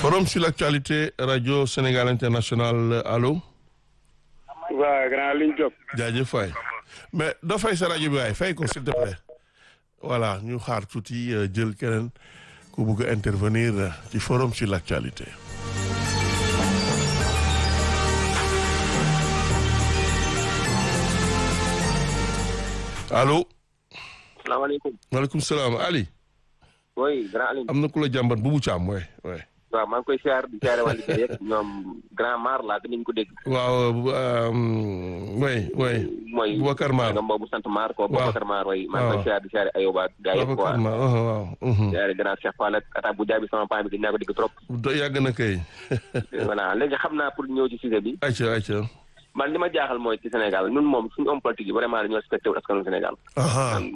Forum sur l'actualité radio Sénégal International allo. waaw grand Ligne Diop. jaajëf waay mais doo fay sa rajo bi waay fay ko s'il te plaît. voilà ñu xaar tuuti jël keneen ku bëgg a intervenir ci forum sur l'actualité. allo. salaamaaleykum. maaleykum salaam Ali. oui grand Aline. am na ku la jàmbat bu bu caam waay waay. waaw maa ngi koy siyaar di siyaare waa Ligue yëpp ñoom grand Mar laa te niñ ko dégg. waaw way way mooy Boubacar Mar nga mboobu sant Mar ko waaw Boubacar Mar way maa ngi koy siyaar di siyaare Ayoba gaa yëpp Boubacar quoi Mar waaw siyaare grand Cheikh Fall ak attaque bu jaabi sama paa bi gën naa ko dégg trop. do yàgg na kay voilà léegi xam naa pour ñëw ci sujet bi ayca ayca man li ma jaaxal mooy ci Sénégal ñun moom suñu homme politique yi vraiment dañoo respecté wu askanu Sénégal. aha